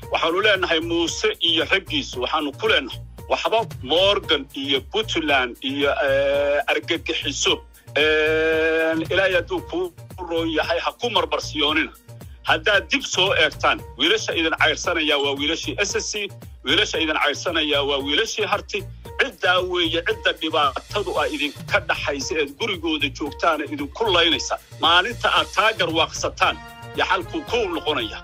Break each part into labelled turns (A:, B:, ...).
A: waxaanu leenahay muuse iyo raggiisu waxaanu ku leenahay waxba morgan iyo puntland iyo argagixiso ilaahay hadduu kuu roon yahay ha ku marmarsiyoonina haddaad dib soo eegtaan wiilasha idin cayrsanayaa waa wiilashii ssc wiilasha idin cayrsanayaa waa wiilashii harti ciddaa weeye cidda dhibaatadu a idinka dhaxaysa eed gurigooda joogtaana idinku laynaysa maalinta aad taa garwaaqsataan yo xalkuu kow noqonaya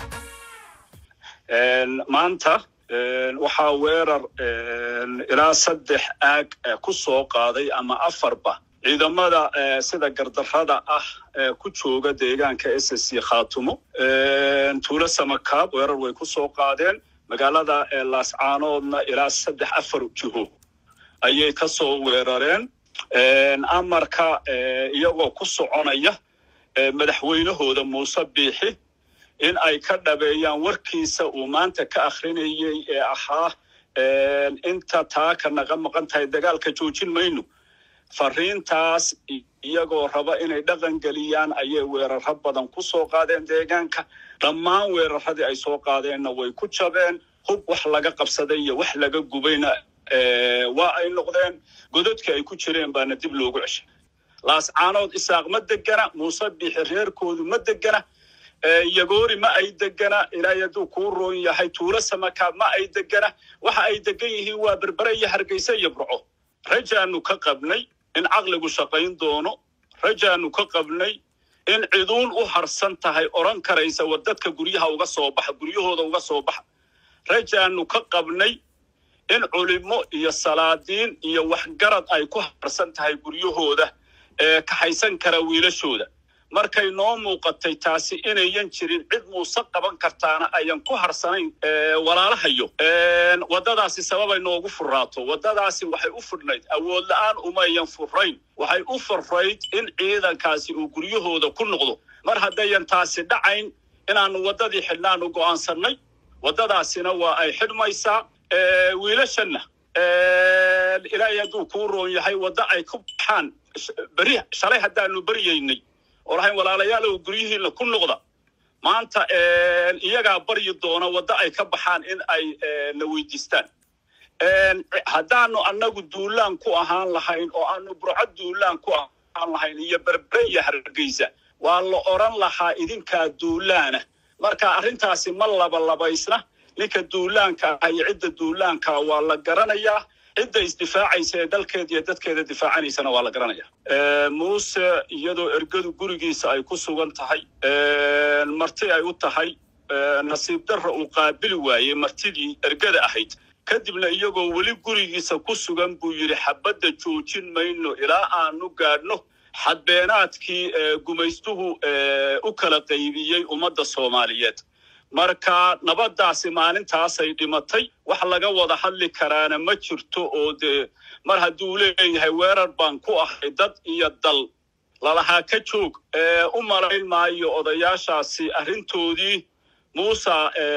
A: maanta waxaa weerar ilaa saddex aag ku soo qaaday ama afarba ciidamada sida gardarrada ah ku jooga deegaanka ssc khaatumo tuulo samakaab weerar way ku soo qaadeen magaalada laascaanoodna ilaa saddex afar jiho ayay ka soo weerareen amarka iyagoo ku soconaya madaxweynahooda muuse biixi in ay ka dhabeeyaan warkiisa uu maanta ka akhrinayey ee ahaa inta taaka naga maqan tahay dagaalka joojin mayno fariintaas iyagoo raba inay dhaqan geliyaan ayay weeraro badan ku soo qaadeen deegaanka dhammaan weeraradii ay soo qaadeenna way ku jabeen hub wax laga qabsaday iyo wax laga gubayna waa ay noqdeen gododkii ay ku jireen baana dib loogu ceshay laascaanood isaaq ma degana muuse biixi reerkoodu ma degana yagoori ma ay degana ilaahay hadduu kuu roon yahay tuulo samakaab ma ay degana waxa ay degan yihiin waa berbere iyo hargeysa iyo burco rajaanu ka qabnay in caqligu shaqayn doono rajaanu ka qabnay in ciduun u harsan tahay odhan karaysa war dadka guryaha uga soo baxa guryahooda uga soo baxa rajaanu ka qabnay in culimo iyo salaadiin iyo waxgarad ay ku harsan tahay guryahooda ee kaxaysan kara wiilashooda markay noo muuqatay taasi inayan jirin cid muuse qaban kartaana ayan ku harsanayn walaalahayo waddadaasi sababay noogu furraato waddadaasi waxay u fudhnayd awood la'aan umayan furrayn waxay u furrayd in ciidankaasi uu guryahooda ku noqdo mar haddayan taasi dhacayn inaannu waddadii xidhnaanu go'aansannay waddadaasina waa ay xidhmaysaa wiilashanna ilaahay hadduu kuu roon yahay wadda ay ku baxaan beri shalay haddaanu baryaynay oo lahayn walaalayaalow guryihiinna ku noqda maanta iyagaa baryi doona wadda ay ka baxaan in ay na weydiistaan haddaanu annagu duulaan ku ahaan lahayn oo aanu burco duulaan ku ahaan lahayn iyo berbere iyo hargeysa waa la odhan lahaa idinkaa duulaana marka arrintaasi ma labalabaysna ninka duulaanka ah iyo cidda duulaanka waa la garanayaa cidda isdifaacaysa ee dalkeeda iyo dadkeeda difaacanaysana waa la garanaya muuse iyadoo ergadu gurigiisa ay ku sugan tahay marti ay u tahay nasiib darra uu qaabili waayey martidii ergada ahayd kadibna iyagoo weli gurigiisa ku sugan buu yidhi xabadda joojin mayno ilaa aanu gaadhno xadbeenaadkii gumaystuhu u kala qaybiyey ummadda soomaaliyeed marka nabaddaasi maalintaasay dhimatay wax laga wada hadli karaana ma jirto oo dee mar hadduu leeyahay weerar baan ku ahay dad iyo dal lalahaa ka joog u malayn maayo odayaashaasi arrintoodii muusa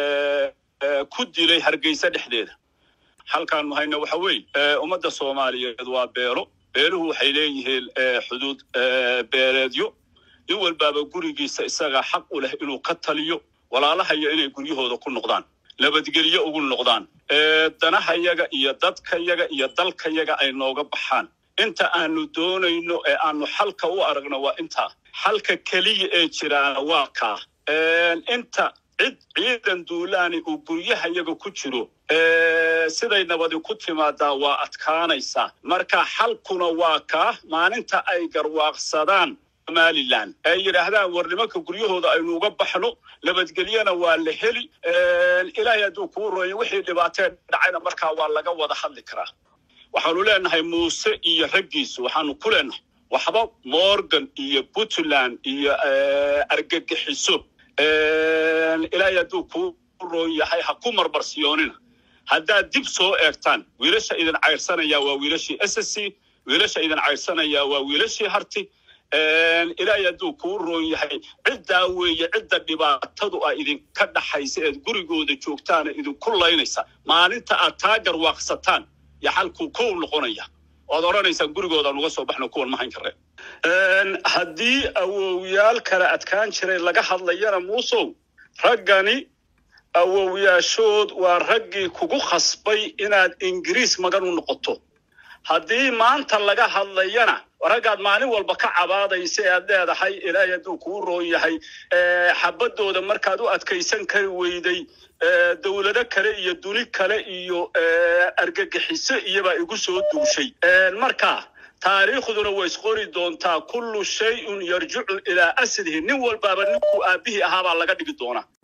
A: ku dilay hargeysa dhexdeeda halkaanu hayna waxa weeye ummadda soomaaliyeed waa beelo beeluhu waxay leeyihiin xuduud beeleedyo nin walbaaba gurigiisa isagaa xaq u leh inuu ka taliyo walaalahayo inay guryahooda ku noqdaan nabadgelyo ugu noqdaan danahayaga iyo dadkayaga iyo dalkayaga ay nooga baxaan inta aanu doonayno ee aanu xalka u aragno waa intaa xalka keliya ee jiraana waa kaa inta cid ciidan duulaani uu guryahayaga ku jiro siday nabadi ku timaadaa waa adkaanaysaa marka xalkuna waa kaa maalinta ay garwaaqsadaan somalilan ay yidhaahdaan war nimanka guryahooda aynu uga baxno nabadgelyana waa la heli ilaahay hadduu kuu rooyo wixii dhibaatee dhacayna markaa waa laga wada hadli karaa waxaanu leenahay muuse iyo raggiisu waxaanu ku leenahay waxba morgan iyo puntland iyo argagixiso ilaahay hadduu kuu roon yahay ha ku marmarsiyoonina haddaad dib soo eegtaan wiilasha idin cayrsanayaa waa wiilashii ssc wiilasha idin cayrsanayaa waa wiilashii harti ilaahay hadduu kuu roon yahay ciddaa weeye cidda dhibaatadu a idinka dhaxaysa eed gurigooda joogtaana idinku laynaysa maalinta aad taa garwaaqsataan yo xalkuu kow noqonaya oad odhanaysaan gurigoodaan uga soo baxno kuwan mahayn kareen haddii awowyaal kale adkaan jiray laga hadlayana muusow raggani awowyaashood waa raggii kugu khasbay inaad ingiriis magan u noqoto haddii maanta laga hadlayana raggaad maalin walba ka cabaadaysa ee aad leedahay ilaahay hadduu kuu roon yahay xabadooda markaad u adkaysan kari weyday dowlado kale iyo duni kale iyo argagixiso iyobaa igu soo duushay marka taariikhduna way isqori doontaa kullu shay-un yarjicu ilaa aslihi nin walbaaba ninkuu aabbihii ahaabaa laga dhigi doonaa